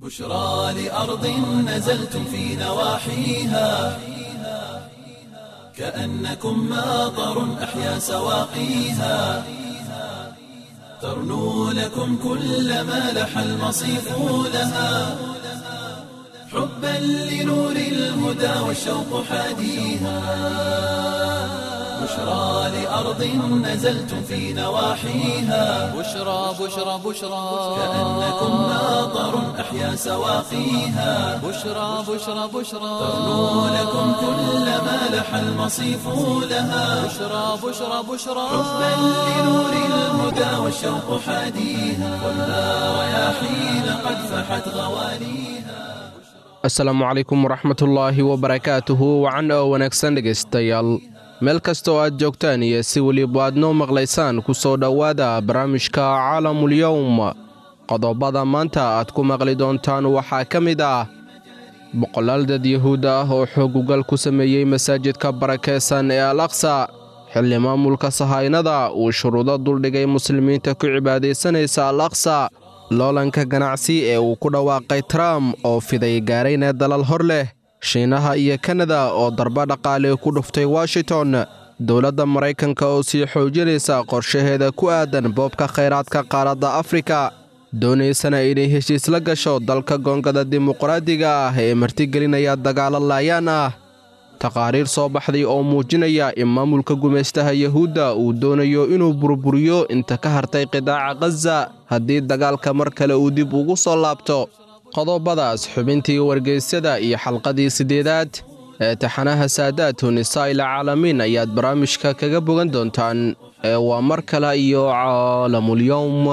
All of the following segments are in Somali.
بشرى لأرض نزلتم في نواحيها كأنكم ماطر أحيا سواقيها ترنو لكم كل ما لح المصيف لها حبا لنور الهدى والشوق حاديها بشرى لأرض نزلتم في نواحيها بشرى بشرى بشرى كأنكم ماطر أحيا سواقيها بشرى بشرى بشرى ترنو لكم كل ما لح المصيف لها بشرى بشرى بشرى حبا لنور الهدى والشوق حاديها والنار رياحين قد فحت غواليها asalaamu calaykum waraxmatullaahi wabarakaatuhu wacan oo wanaagsan dhegaystayaal meel kasta oo aad joogtaan iyo si weliba aad noo maqlaysaan ku soo dhowaada barnaamijka caalamulyowm qodobada maanta aad ku maqli doontaan waxaa ka mid ah boqolaal dad yahuud ah oo xoogugal ku sameeyey masaajidka barakeysan ee al aqsa xilli maamulka sahaynada uu shuruudo duldhigay muslimiinta ku cibaadaysanaysa al aqsa loolanka ganacsi ee uu ku dhawaaqay trump oo fiday gaarayna dalal hor leh shiinaha iyo kanada oo darba dhaqaale ku dhuftay washington dowladda maraykanka oo sii xoojinaysa qorshaheeda ku aadan boobka khayraadka qaaradda afrika doonaysana inay heshiis la gasho dalka goongada dimuqraadiga ah ee martigelinaya dagaalo laayaan ah taqaariir soo baxday oo muujinaya in maamulka gumaystaha yahuudda uu doonayo inuu burburiyo inta ka hartay qidaaca khaza haddii dagaalka mar kale uu dib ugu soo laabto qodobadaas xubintii wargeysyada iyo xalqadii siddeedaad ee taxanaha saadaatu nisaa'il caalamiin ayaad barnaamijka kaga bogan doontaan ee waa mar kale iyo caalamulyowm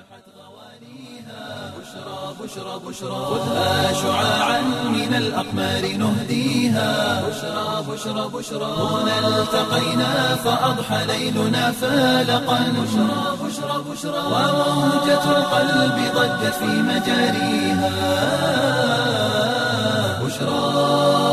بشرى بشرى خذها شعاعا من الأقمار نهديها بشرى بشرى بشرى هنا التقينا فأضحى ليلنا فالقا بشرى بشرى بشرى وموجة القلب ضجت في مجاريها بشرى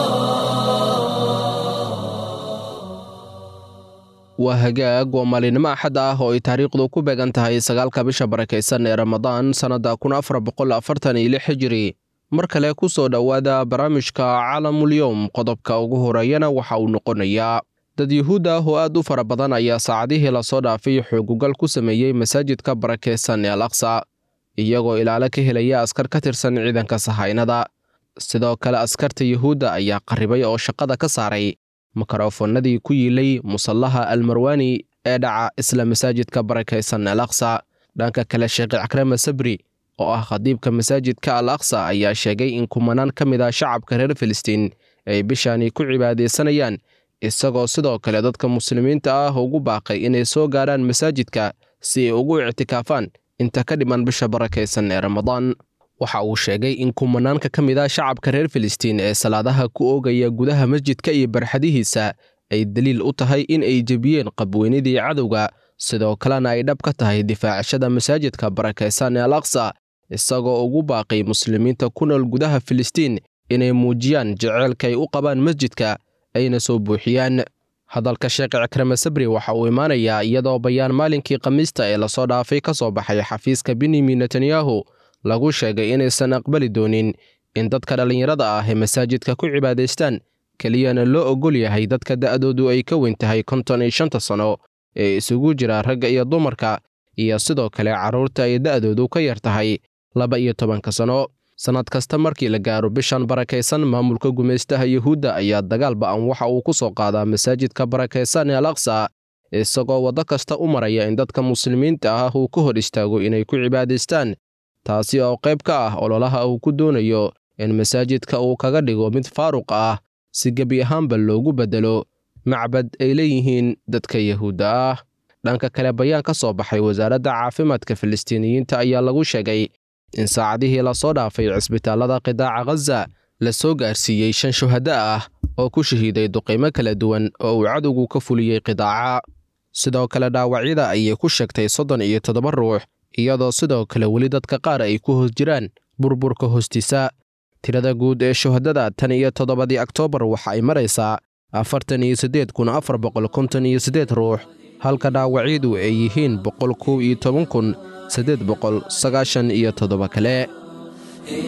waa hagaag waa maalinimo axad ah oo ay taariikhdu ku beegan tahay sagaalka bisha barakaysan ee ramadaan sannadda kun afar boqol afartan iyo lix hijiri mar kale ku soo dhowaada barnaamijka caalamulyowm qodobka ugu horeeyana waxa uu noqonayaa dad yuhuud ah oo aad u fara badan ayaa saacadihii lasoo dhaafay xoogugal ku sameeyey masaajidka barakeysan ee al aqsa iyagoo ilaalo ka helaya askar ka tirsan ciidanka sahaynada sidoo kale askarta yuhuudda ayaa qarribay oo shaqada ka saaray mikrofoonnadii ku yiilay musallaha almarwani ee dhaca isla masaajidka barakaysan al aqsa dhanka kale sheekh cakrama sabri oo ah khadiibka masaajidka al aqsa ayaa sheegay in kumanaan ka mid ah shacabka reer filistiin ay bishaani ku cibaadaysanayaan isagoo sidoo kale dadka muslimiinta ah ugu baaqay inay soo gaarhaan masaajidka si ay ugu ictikaafaan inta ka dhiman bisha barakaysan ee ramadaan waxa uu sheegay in kumanaanka ka mid ah shacabka reer filistiin ee salaadaha ku oogaya gudaha masjidka iyo barxadihiisa ay daliil u tahay in ay jebiyeen qabweynidii cadowga sidoo kalena ay dhab ka tahay difaacashada masaajidka barakaysan ee al aqsa isagoo ugu baaqay muslimiinta ku nool gudaha filistiin inay muujiyaan jeceylka ay u qabaan masjidka ayna soo buuxiyaan hadalka sheekh cikrame sabri waxa uu imaanayaa iyadoo bayaan maalinkii khamiista ee lasoo dhaafay ka soo baxay xafiiska benyamin netanyahu lagu sheegay inaysan aqbali doonin in dadka dhallinyarada ah ee masaajidka ku cibaadaystaan keliyana loo oggol yahay dadka da'doodu ay ka weyn tahay konton iyo shanta sano ee isugu jira ragga iyo dumarka iyo sidoo kale carruurta ay da'doodu ka yar tahay laba iyo tobanka sano sannad kasta markii la gaaro bishan barakaysan maamulka gumaystaha yuhuudda ayaa dagaal ba'an waxa uu ku soo qaadaa masaajidka barakaysan ee al aqsa isagoo waddo kasta u maraya in dadka muslimiinta ah uu ka hor istaago inay ku cibaadaystaan taasi oo qayb ka ah ololaha uu ku doonayo in masaajidka uu kaga dhigo mid faaruq ah si gebi ahaanba loogu beddelo macbad ay leeyihiin dadka yahuudda ah dhanka kale bayaan ka soo baxay wasaaradda caafimaadka filistiiniyiinta ayaa lagu sheegay in saacadihii lasoo dhaafay cisbitaallada qidaaca khaza la soo gaarsiiyey shan shuhaddo ah oo ku shahiiday duqaymo kala duwan oo uu cadowgu ka fuliyey qidaaca sidoo kale dhaawacyada ayay ku sheegtay soddon iyo toddoba ruux iyadoo sidoo kale weli dadka qaar ay ku hoos jiraan burburka hoostiisa tirada guud ee shuhadada tan iyo toddobadii oktoobar waxa ay maraysaa afartan iyo siddeed kun afar boqol konton iyo siddeed ruux halka dhaawacyadu ay yihiin boqol kow iyo toban kun siddeed boqol sagaashan iyo toddoba kale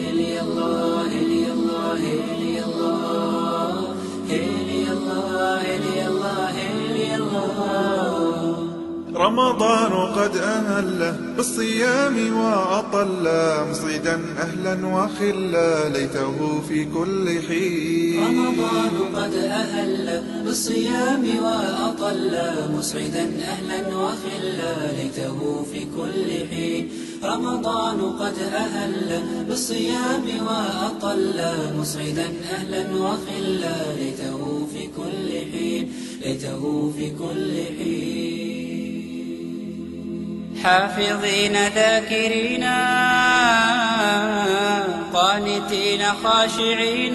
رمضان قد أهله بالصيام وأطل مصيدا أهلا وخلا ليته في كل حين رمضان قد أهل بالصيام وأطل مسعدا أهلا وخلا ليته في كل حين رمضان قد أهل بالصيام وأطل مسعدا أهلا وخلا ليته في كل حين ليته في كل حين حافظين ذاكرين قانتين خاشعين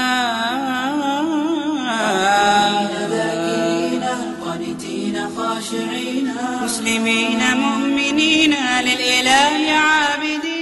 ذاكرين قانتين خاشعين مسلمين مؤمنين للإله عابدين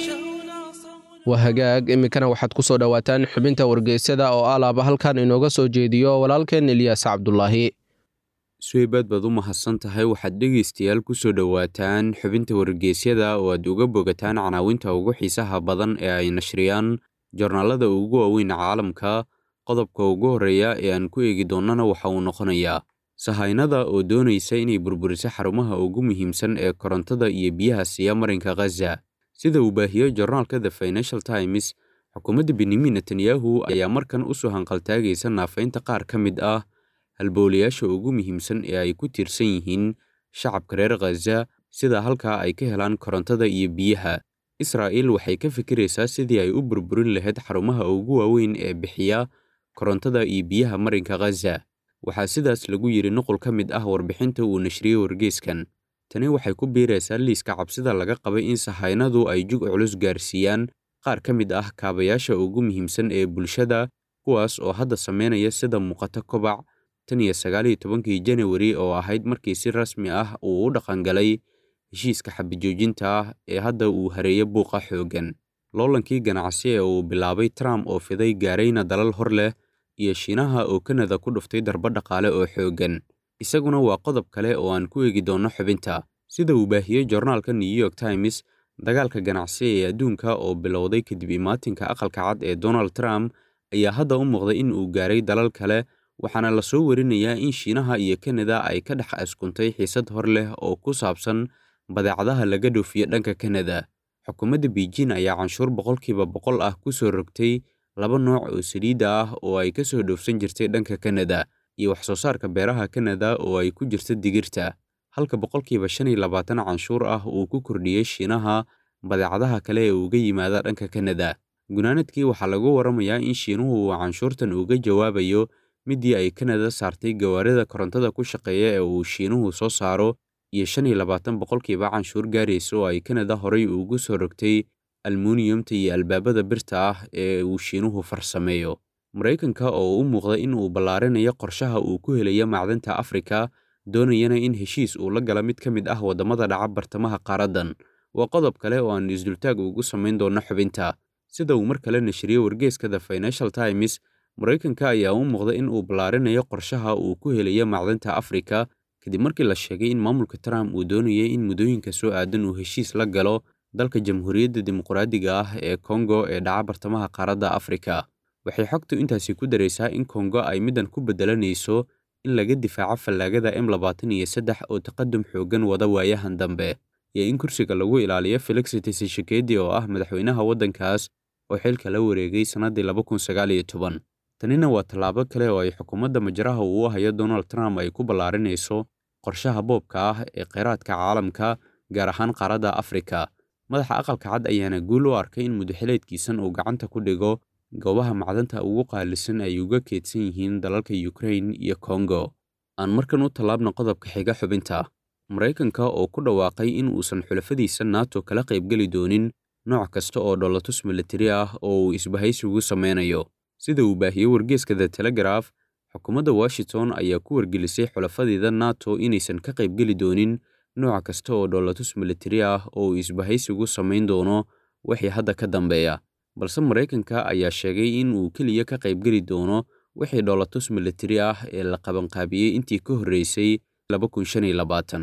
waa hagaag iminkana waxaad ku soo dhowaataan xubinta wargeysyada oo alaaba halkan inooga soo jeediyo walaalkeen eliyaas cabdulaahi suweybaad baad u mahadsan tahay waxaad dhegaystayaal ku soo dhowaataan xubinta wargeysyada oo aad uga bogataan canaawinta ugu xiisaha badan ee ay nashriyaan jornaalada ugu waaweyn caalamka qodobka ugu horreeya ee aan ku eegi doonnana waxa uu noqonayaa sahaynada oo doonaysa inay burburiso xarumaha ugu muhiimsan ee korontada iyo biyaha siiya marinka khaza sida uu baahiyey jornaalka the financial times xukuumadda benyamin netanyahu ayaa markan u soo hanqaltaagaysa naafaynta qaar ka mid ah halbowlayaasha ugu muhiimsan ee ay ku tiirsan yihiin shacabka reer khaza sida halkaa ay ka helaan korontada iyo biyaha israa'iil waxay ka fikiraysaa sidii ay u burburin lahayd xarumaha ugu waaweyn ee bixiya korontada iyo biyaha marinka khaza waxaa sidaas lagu yidhi nuqul ka mid ah warbixinta uu nashriyey wargeyskan tani waxay ku biiraysaa liiska cabsida laga qabay in sahaynadu ay jug culus gaarsiiyaan qaar ka mid ah kaabayaasha ugu muhiimsan ee bulshada kuwaas oo hadda samaynaya sida muuqato kobac tan iyo sagaal iyo tobankii janawari oo ahayd markii si rasmi ah uu u dhaqangalay heshiiska xabijoojinta ah ee hadda uu hareeyo buuqa xooggan loolankii ganacsi ee uu bilaabay trump oo fiday gaarayna dalal hor leh iyo shiinaha oo kanada ku dhuftay darbo dhaqaale oo xooggan isaguna waa qodob kale oo aan ku eegi doonno xubinta sida uu baahiyey jornaalka new york times dagaalka ganacsi ee adduunka oo bilowday kadib imaatinka aqalka cad ee donald trump ayaa hadda u muuqday in uu gaaray dalal kale waxaana la soo warinayaa in shiinaha iyo kanada ay ka dhex askuntay xiisad hor leh oo ku saabsan badeecadaha laga dhoofiyo dhanka kanada xukuumadda beijing ayaa canshuur boqolkiiba boqol ah ku soo rogtay laba nooc oo saliidda ah oo ay ka soo dhoofsan jirtay dhanka kanada iyo wax soo saarka beeraha kanada oo ay ku jirta digirta halka boqolkiiba shan iyo labaatan canshuur ah uu ku kordhiyey shiinaha badeecadaha kale ee uga yimaada dhanka kanada gunaanadkii waxaa lagu waramayaa in shiinuhu uu canshuurtan uga jawaabayo midii ay kanada saartay gawaarida korontada ku shaqeeya ee uu shiinuhu soo saaro iyo shan iyo labaatan boqolkiiba canshuur gaaraysa oo ay kanada horay ugu soo rogtay almuniyumta iyo albaabada birta ah ee uu shiinuhu farsameeyo maraykanka oo u muuqda in uu ballaarinayo qorshaha uu ku helayo macdanta afrika doonayana in heshiis uu la gala mid ka mid ah waddamada dhaca bartamaha qaaraddan waa qodob kale oo aan isdultaag ugu samayn doonno xubinta sida uu mar kale nashriyey wargeeska the financial times maraykanka ayaa u muuqda in uu ballaarinayo qorshaha uu ku helayo macdanta afrika kadib markii la sheegay in maamulka trump uu doonayay in muddooyinka soo aadan uu heshiis la galo dalka jamhuuriyadda dimuqraadiga ah ee kongo ee dhaca bartamaha qaaradda afrika waxay xogtu intaasi ku daraysaa in kongo ay middan ku beddelanayso in laga difaaco fallaagada m labaatan iyo saddex oo taqadum xooggan wada waayahan dambe iyo in kursiga lagu ilaaliyo felix tshisekedi oo ah madaxweynaha waddankaas oo xilka la wareegay sannaddii laba kun sagaal iyo toban tanina waa tallaabo kale oo ay xukuumadda majraha uu hayo donald trump ay ku ballaarinayso qorshaha boobka ah ee kheyraadka caalamka gaar ahaan qaaradda afrika madaxa aqalka cad ayaana guul u arkay in mudaxileedkiisan uu gacanta ku dhigo goobaha macdanta ugu qaalisan ay uga keedsan yihiin dalalka ukrain iyo kongo aan markan u tallaabna qodobka xiga xubinta maraykanka oo ku dhawaaqay in uusan xulafadiisa nato kala qaybgeli doonin nooc kasta oo dholotus militari ah oo uu isbahaysigu sameynayo sida uu baahiyey wargeeska the telegraf xukuumadda washington ayaa ku wargelisay xulafadeeda nato inaysan ka qaybgeli doonin nooc kasta oo dholotus militari ah oo uu isbahaysigu samayn doono wixii hadda ka dambeeya balse maraykanka ayaa sheegay in uu keliya ka qaybgeli doono wixii dholotus militari ah ee la qabanqaabiyey intii ka horreysay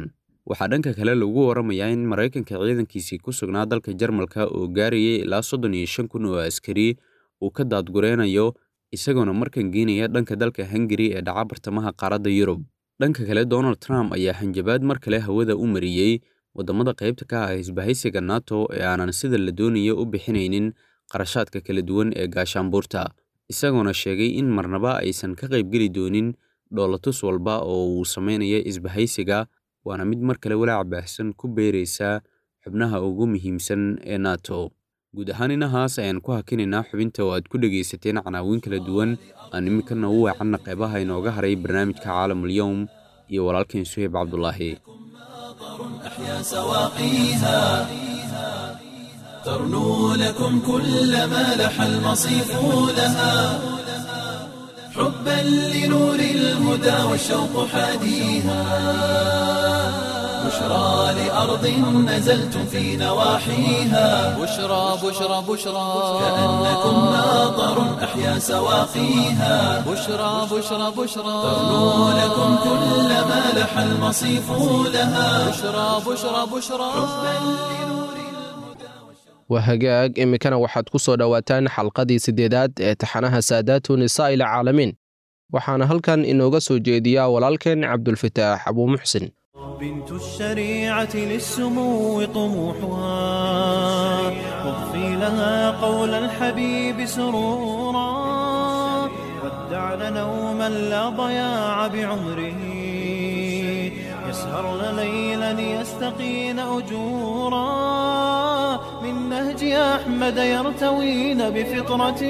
waxaa dhanka kale lagu waramayaa in maraykanka ciidankiisii ku sugnaa dalka jarmalka oo gaarayay ilaa soddon iyo shan kun oo askari uu ka daadgureynayo isagoona markan geenaya dhanka dalka hungari ee dhaca bartamaha qaaradda yurub dhanka kale donald trump ayaa hanjabaad mar kale hawada u mariyey waddamada qaybta ka ah isbahaysiga nato ee aanan sida la doonaya u bixinaynin qarashaadka kala duwan ee gaashaanbuurta isagoona sheegay in marnaba aysan ka qaybgeli doonin dhoolatus walba oo uu samaynayo isbahaysiga waana mid mar kale walaac baahsan ku beeraysa xubnaha ugu muhiimsan ee nato guud ahaan inahaas ayaan ku hakinaynaa xubinta oo aad ku dhegaysateen canaawiin kala duwan aan iminkana u weecanna qeybaha inooga haray barnaamijka caalamulyowm iyo walaalkeen suheyb cabdulaahi أحيا سواقيها ترنو لكم كل ما لح المصيف لها حبا لنور الهدى والشوق حاديها بشرى لأرض نزلتم في نواحيها بشرى بشرى بشرى كأنكم ناظر أحيا سواقيها بشرى بشرى بشرى ترنو لكم كل ما لح المصيف لها بشرى بشرى بشرى waa hagaag iminkana waxaad ku soo dhowaataan xalqadii siddeedaad ee taxanaha saadaatu nisaa ila caalamiin waxaana halkan inooga soo jeediyaa walaalkeen cabdulfataax abuumuxsin بنت الشريعة للسمو طموحها واغفي لها قول الحبيب سرورا ودعن نوما لا ضياع بعمره يسهرن ليلا يستقين أجورا من نهج أحمد يرتوين بفطرة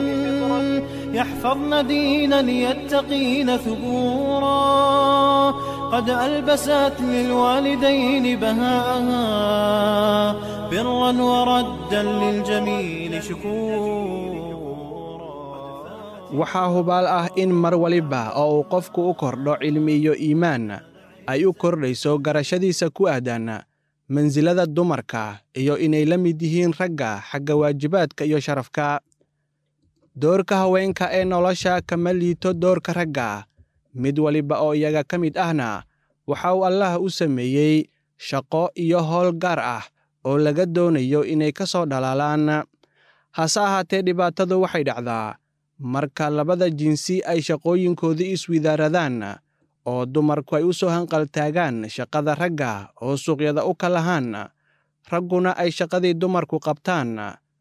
يحفظن دينا يتقين ثبورا قد ألبست للوالدين بهاءها برا وردا للجميل شكورا waxaa hubaal ah in mar waliba oo uu qofku u kordho cilmi iyo iimaan ay u kordhayso garashadiisa ku aadan mansilada dumarka iyo inay la mid yihiin ragga xagga waajibaadka iyo sharafka doorka haweenka ee nolosha kama liito doorka ragga mid waliba oo iyaga ka mid ahna waxa uu allah u sameeyey shaqo iyo howl gaar ah oo laga doonayo inay ka soo dhalaalaan hase ahaatee dhibaatadu waxay dhacdaa marka labada jinsi ay shaqooyinkoodii iswidaaradaan oo dumarku ay u soo hanqaltaagaan shaqada ragga oo suuqyada u kalahaan ragguna ay shaqadii dumarku qabtaan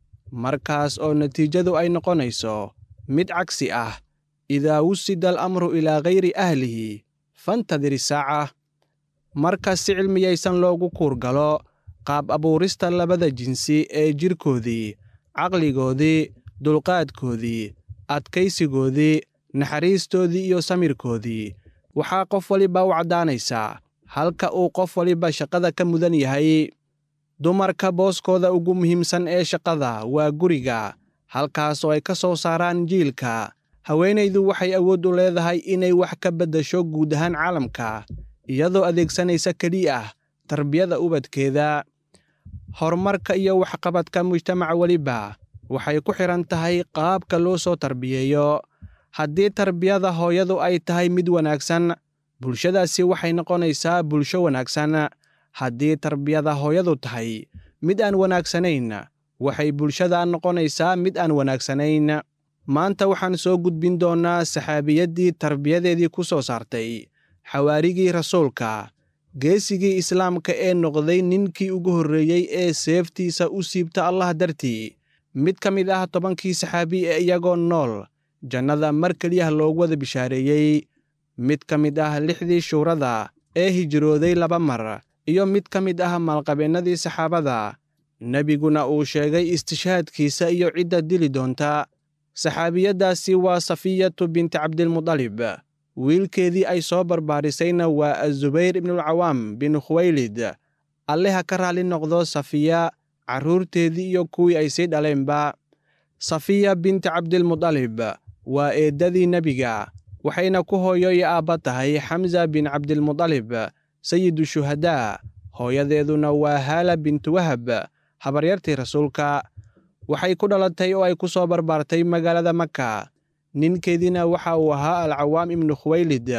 markaas oo natiijadu ay noqonayso mid cagsi ah idaa wusida alamru ilaa gayri ahlihi fantadir isaaca marka si cilmiyaysan loogu kuurgalo qaab abuurista labada jinsi ee jidhkoodii caqligoodii dulqaadkoodii adkaysigoodii naxariistoodii iyo samirkoodii waxaa qof waliba u caddaanaysaa halka uu qof waliba shaqada ka mudan yahay dumarka booskooda ugu muhiimsan ee shaqada waa guriga halkaas oo ay ka soo saaraan jiilka haweenaydu waxay awood u leedahay inay wax ka beddasho guud ahaan caalamka iyadoo adeegsanaysa keliya ah tarbiyada ubadkeeda horumarka iyo waxqabadka mujtamac weliba waxay ku xidhan tahay qaabka loo soo tarbiyeeyo haddii tarbiyada hooyadu ay tahay mid wanaagsan bulshadaasi waxay noqonaysaa bulsho wanaagsan haddii tarbiyada hooyadu tahay mid aan wanaagsanayn waxay bulshada noqonaysaa mid aan wanaagsanayn maanta waxaan soo gudbin doonnaa saxaabiyaddii tarbiyadeedii ku soo saartay xawaarigii rasuulka geesigii islaamka ee noqday ninkii ugu horreeyey ee seeftiisa u siibta allah dartii mid ka mid ah tobankii saxaabi ee iyagoo nool jannada mar keliyah loogu wada bishaareeyey mid ka mid ah lixdii shuurada ee hijrooday laba mar iyo mid ka mid ah maalqabeennadii saxaabada nebiguna uu sheegay istishaadkiisa iyo cidda dili doonta saxaabiyaddaasi waa safiyatu binti cabdilmudalib wiilkeedii ay soo barbaarisayna waa azubayr ibnulcawaam bin khuwaylid alleha ka raalli noqdo safiya carruurteedii iyo kuwii ay sii dhaleenba safiya binti cabdilmudalib waa eeddadii nebiga waxayna ku hooyo iyo aabba tahay xamza bin cabdilmudalib sayidu shuhadaa hooyadeeduna waa haala bintu wahab habaryartii rasuulka waxay ku dhalatay oo ay ku soo barbaartay magaalada maka ninkeediina waxa uu ahaa alcawaam ibnu khuwaylid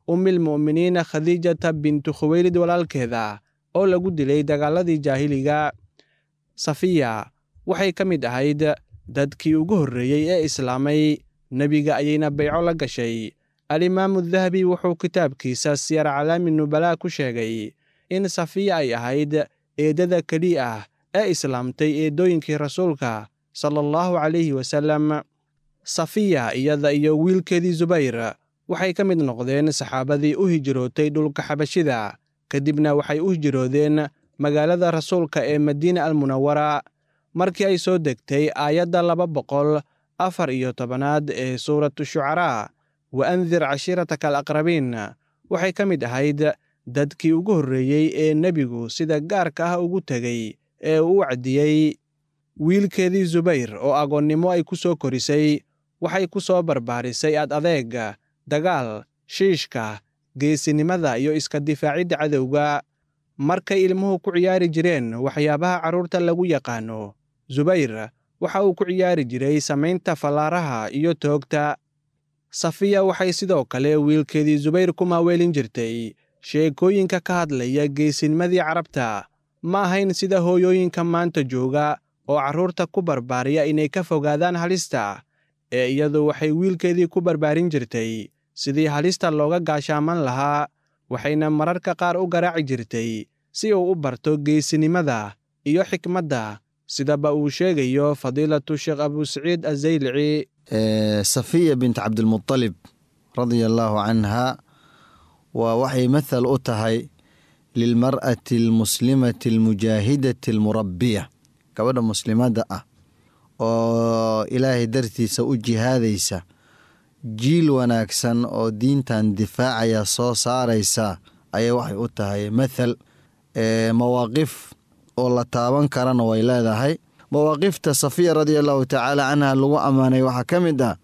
ummilmu'miniina khadiijata bintu khuweylid walaalkeeda oo lagu dilay dagaaladii jaahiliga safiya waxay ka mid ahayd dadkii ugu horreeyey ee islaamay nebiga ayayna bayco la gashay alimaamu dahabi wuxuu kitaabkiisa siyar calaami nubalaa ku sheegay in safiya ay ahayd eeddada keliya ah ee islaamtay eeddooyinkii rasuulka sala allahu calayhi wasallam safiya iyada iyo wiilkeedii zubayr waxay ka mid noqdeen saxaabadii u hijrootay dhulka xabashida kadibna waxay u hijroodeen magaalada rasuulka ee madiina almunawara markii ay soo degtay aayadda laba boqol afar iyo tobanaad ee suuratu shucaraa wa andir cashiirataka alaqrabiin waxay ka mid ahayd dadkii ugu horreeyey ee nebigu sida gaarka ah ugu tegey ee uu u cadiyey wiilkeedii zubayr oo agoonnimo ay ku soo korisay waxay ku soo barbaarisay ad adeega dagaal shiishka geesinimada iyo iska difaacidda cadowga markay ilmuhu ku ciyaari jireen waxyaabaha carruurta lagu yaqaano zubayr waxa uu ku ciyaari jiray samaynta fallaaraha iyo toogta safiya waxay sidoo kale wiilkeedii zubayr ku maaweelin jirtay sheekooyinka ka hadlaya geesinimadii carabta ma ahayn sida hooyooyinka maanta jooga oo carruurta ku barbaariya inay ka fogaadaan halista ee iyadu waxay wiilkeedii ku barbaarin jirtay sidii halista looga gaashaaman lahaa waxayna mararka qaar u garaaci jirtay si uu u barto geesinimada iyo xikmadda sidaba uu sheegayo fadiilatu sheekh abusaciid azaylici safiya bint cabdilmuطalib radia allaahu canha waa waxay mathal u tahay lilmar'ati almuslimati almujaahidati almurabbiya gabadha muslimadda ah oo ilaahay dartiisa u jihaadaysa jiil wanaagsan oo diintan difaacaya soo saaraysa ayay waxay u tahay mathal mawaaqif oo la taaban karana way leedahay mawaaqifta safiya radia allahu tacaala canha lagu ammaanay waxaa ka mid ah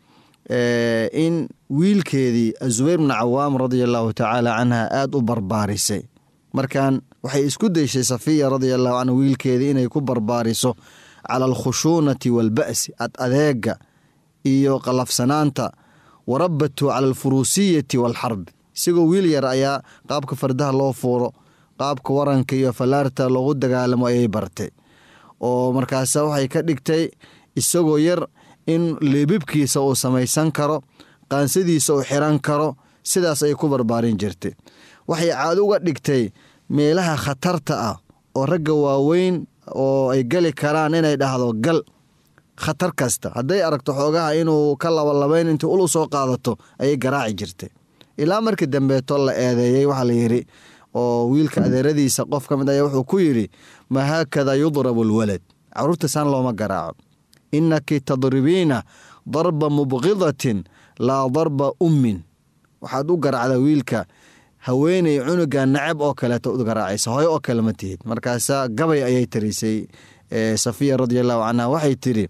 in wiilkeedii zubayr bnu cawaam radia allahu tacaala canha aada u barbaarisay markan waxay isku dayshay safiya radia allahu canha wiilkeedii inay ku barbaariso cala alkhushuunati waalba'si ad adeega iyo qalafsanaanta warabatu cala alfuruusiyati waalxarbi isagoo wiil yar ayaa qaabka fardaha loo fuuro qaabka waranka iyo fallaarta loogu dagaalamo ayay bartay oo markaasa waxay ka dhigtay isagoo yar in leebibkiisa uu samaysan karo qaansadiisa uu xiran karo sidaas ay ku barbaarin jirtay waxay caado uga dhigtay meelaha khatarta ah oo ragga waaweyn oo ay geli karaan inay dhahdo gal khatar kasta hadday aragto xoogaha inuu ka labalabayn intii ul u soo qaadato ayay garaaci jirtay ilaa markii dambeeto la eedeeyey waxaa la yidhi oo wiilka adeeradiisa qof ka mid ayaa wuxuu ku yidhi ma haakada yudrabu alwalad carruurta saan looma garaaco innaki tadribiina darba mubqidatin laa darba ummin waxaad u garaacdaa wiilka haweeney cunuga nacab oo kaleeto u garaacaysa hooyo oo kale ma tihid markaasa gabay ayay tirisay safiya radia allahu canha waxay tidhi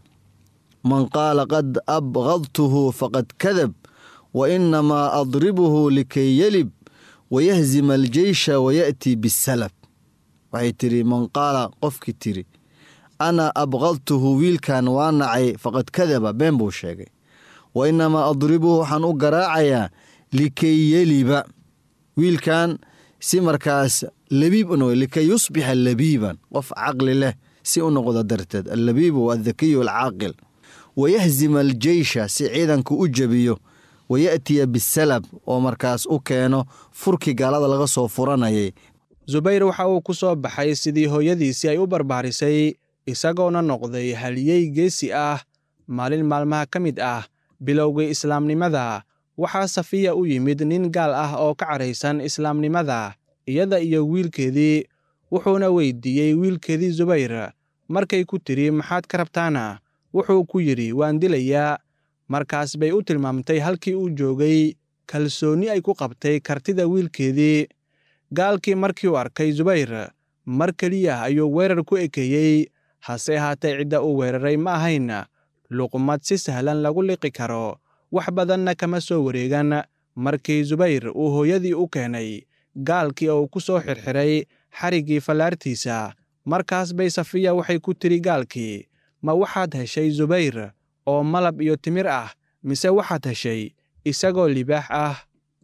man qaala qad abqadtuhu faqad kadab wa inamaa adribuhu likay yelib wayahzima aljeysha wayaأtii bisalab waxay tidhi man qaala qofkii tiri ana abqadtuhu wiilkan waa nacay faqad kadaba been buu sheegay wa inamaa adribuhu waxaan u garaacayaa likay yeliba wiilkan si markaas labiib u noqdo likay yusbixa labiiban qof caqli leh si u noqdo darteed allabiibu addakiyu alcaaqil wayahzima aljeysha si ciidanku u jebiyo waya'tiya bisalab oo markaas u keeno furkii gaalada laga soo furanayay zubayr waxa uu ku soo baxay sidii hooyadiisii ay u barbaarisay isagoona noqday haliyey geesi ah maalin maalmaha ka mid ah bilowgii islaamnimada waxaa safiya u yimid nin gaal ah oo ka caraysan islaamnimada iyada iyo wiilkeedii wuxuuna weydiiyey wiilkeedii zubayr markay ku tidhi maxaad ka rabtaana wuxuu ku yidhi waan dilayaa markaas bay u tilmaamtay halkii uu joogay kalsoonni ay ku qabtay kartida wiilkeedii gaalkii markii uu arkay zubayr mar keliya ayuu weerar ku ekeeyey hase ahaatee cidda uu weeraray ma ahayn luqmad si sahlan lagu liqi karo wax badanna kama soo wareegan markii zubayr uu hooyadii u keenay gaalkii oo ku soo xirxiray xariggii fallaartiisa markaas bay safiya waxay ku tidhi gaalkii ma waxaad heshay zubayr oo malab iyo timir ah mise waxaad heshay isagoo libaax ah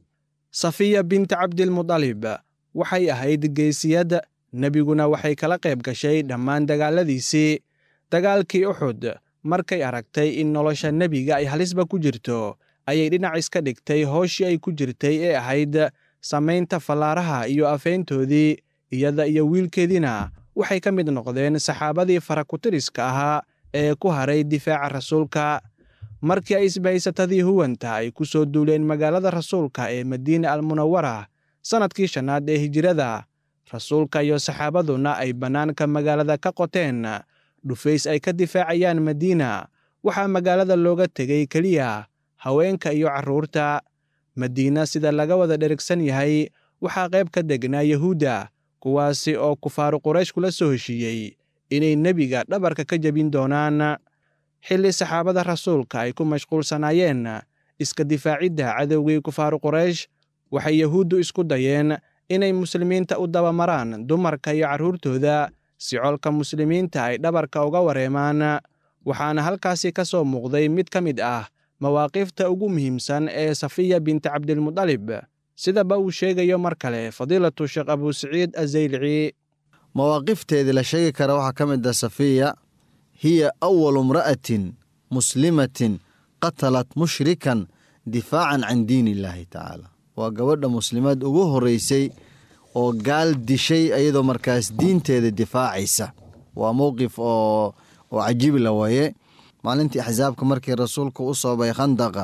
safiya binti cabdilmudalib waxay ahayd geesiyad nebiguna waxay kala qayb gashay dhammaan dagaalladiisii dagaalkii uxud markay aragtay in nolosha nebiga ay halisba ku jirto ayay dhinac iska dhigtay hooshii ay ku jirtay ee ahayd samaynta fallaaraha iyo afeyntoodii iyada iyo wiilkeediina waxay ka mid noqdeen saxaabadii farakutiriska ahaa ee ku haray difaaca rasuulka markii ay isbahaysatadii huwanta ay ku soo duuleen magaalada rasuulka ee madiina almunawara sannadkii shannaad ee hijirada rasuulka iyo saxaabaduna ay bannaanka magaalada ka qoteen dhufays ay ka difaacayaan madiina waxaa magaalada looga tegey keliya haweenka iyo carruurta madiina sida laga wada dherigsan yahay waxaa qayb ka degnaa yahuudda kuwaasi oo kufaaru quraysh kula soo heshiiyey inay nebiga dhabarka ka jebin doonaan xilli saxaabada rasuulka ay ku mashquulsanaayeen iska difaacidda cadowgii kufaaru quraysh waxay yahuuddu isku dayeen inay muslimiinta u dabamaraan dumarka iyo carruurtooda si colka muslimiinta ay dhabarka uga wareemaan waxaana halkaasi ka soo muuqday mid ka mid ah mawaaqifta ugu muhiimsan ee safiya binti cabdilmudalib sidaba uu sheegayo mar kale fadiilatu sheekh abusaciid azaylici mawaaqifteedii la sheegi kara waxaa ka mid ah safiya hiya awalu imra'atin muslimatin qatalat mushrikan difaacan can diin illaahi tacaala waa gabadha muslimaad ugu horreysay oo gaal dishay iyadoo markaas diinteeda difaacaysa waa mowqif oo oo cajiib la waye maalintii axsaabka markii rasuulka u soobay khandaqa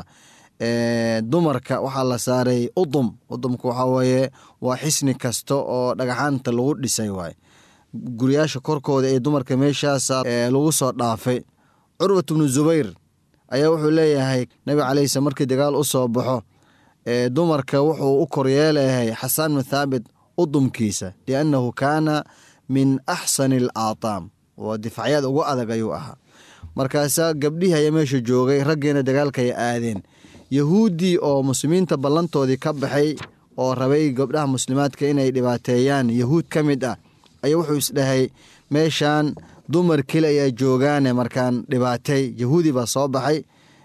dumarka waxaa la saaray udum udumka waxaa weeye waa xisni kasta oo dhagaxaanta lagu dhisay waay guryaasha korkooda ee dumarka meeshaas lagu soo dhaafay curwat bnu zubayr ayaa wuxuu leeyahay nabi calayhis markii dagaal u soo baxo dumarka wuxuu u koryeelayahay xasaan bnu thaabit udumkiisa liannahu kaana min axsani al aataam oo difacyaad ugu adag ayuu ahaa markaasaa gabdhihii ayaa meesha joogay raggiina dagaalkay aadeen yahuuddii oo muslimiinta ballantoodii ka baxay oo rabay gabdhaha muslimaadka inay dhibaateeyaan yahuud ka mid ah ayaa wuxuu isdhahay meeshaan dumar keli ayaa joogaane markaan dhibaatay yahuudi baa soo baxay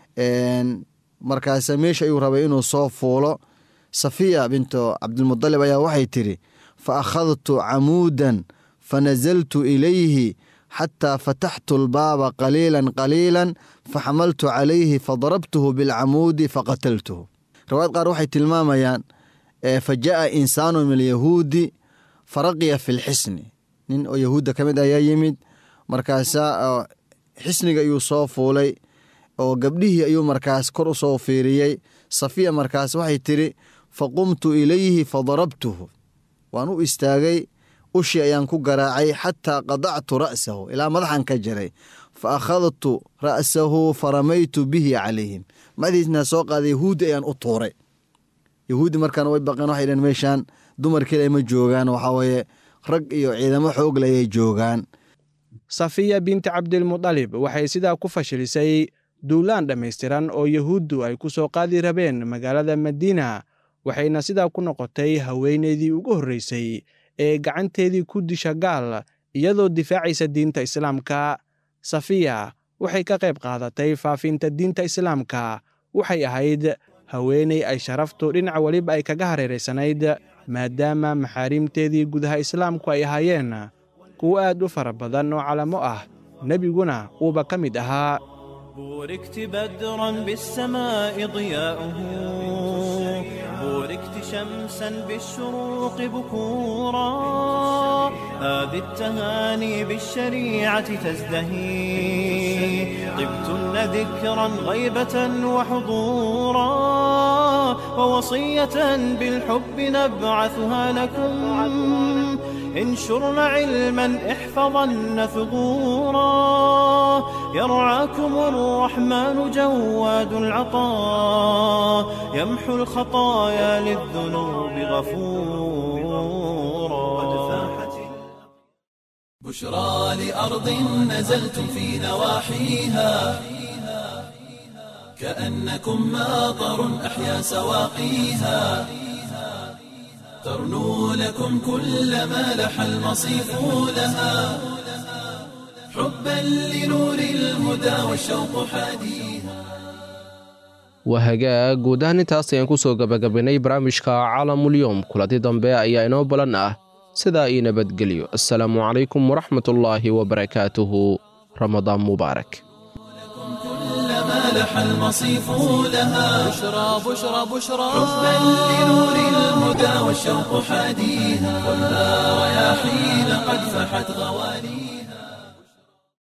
markaasa meesha ayuu rabay inuu soo fuulo safiya bintu cabdilmudalib ayaa waxay tidhi fa akhadtu camuudan fa nasaltu ilayhi xataa fataxtu albaaba qaliilan qaliilan faxamaltu calayhi fadarabtuhu bilcamuudi faqataltuhu riwaayad qaar waxay tilmaamayaan fa ja'a insaanu min alyahuudi faraqiya fi lxisni nin oo yahuudda ka mid ayaa yimid markaasaa xisniga ayuu soo fuulay oo gabdhihii ayuu markaas kor u soo fiiriyey safiya markaas waxay tidhi faqumtu ilayhi fadarabtuhu waan u istaagay ushii ayaan ku garaacay xataa qadactu ra'sahu ilaa madaxan ka jaray fa akhadtu ra'sahu faramaytu bihi calayhim madaxiisna soo qaaday yahuuddi ayaan u tuuray yahuuddi markaana way baqeen waxay dhaheen meeshaan dumar kale ma joogaan waxaa weeye rag iyo ciidamo xoogle ayay joogaan safiya binti cabdilmudalib waxay sidaa ku fashilisay duulaan dhammaystiran oo yahuuddu ay ku soo qaadi rabeen magaalada madiina waxayna sidaa ku noqotay haweenaydii ugu horreysay ee gacanteedii ku disha gaal iyadoo difaacaysa diinta islaamka safiya waxay ka qayb qaadatay faafinta diinta islaamka waxay ahayd haweenay ay sharaftu dhinac weliba ay kaga hareeraysanayd maadaama maxaarimteedii gudaha islaamku ay ahaayeen kuwo aad u fara badan oo calamo ah nebiguna uuba ka mid ahaa بوركت بدرا بالسماء ضياؤه بوركت شمسا بالشروق بكورا هذه التهاني بالشريعة تزدهي طبتن ذكرا غيبة وحضورا ووصية بالحب نبعثها لكم انشرن علما احفظن ثغورا يرعاكم الرحمن جواد العطاء يمحو الخطايا للذنوب غفورا بشرى لأرض نزلتم في نواحيها كأنكم ماطر أحيا سواقيها ترنو لكم كل ما لح المصيف لها حبا لنور الهدى والشوق حديها waa hagaag guud ahaan intaas ayaan ku soo gabagabaynay barnaamijka caalamulyoom kulanti dambe ayaa inoo balan ah sidaa ii nabadgelyo assalaamu calaykum waraxmatullaahi wabarakaatuhu ramadaan mubaarak ما لح المصيف لها بشرى بشرى بشرى حبا لنور الهدى والشوق حاديها خذها رياحين قد فحت غوانيها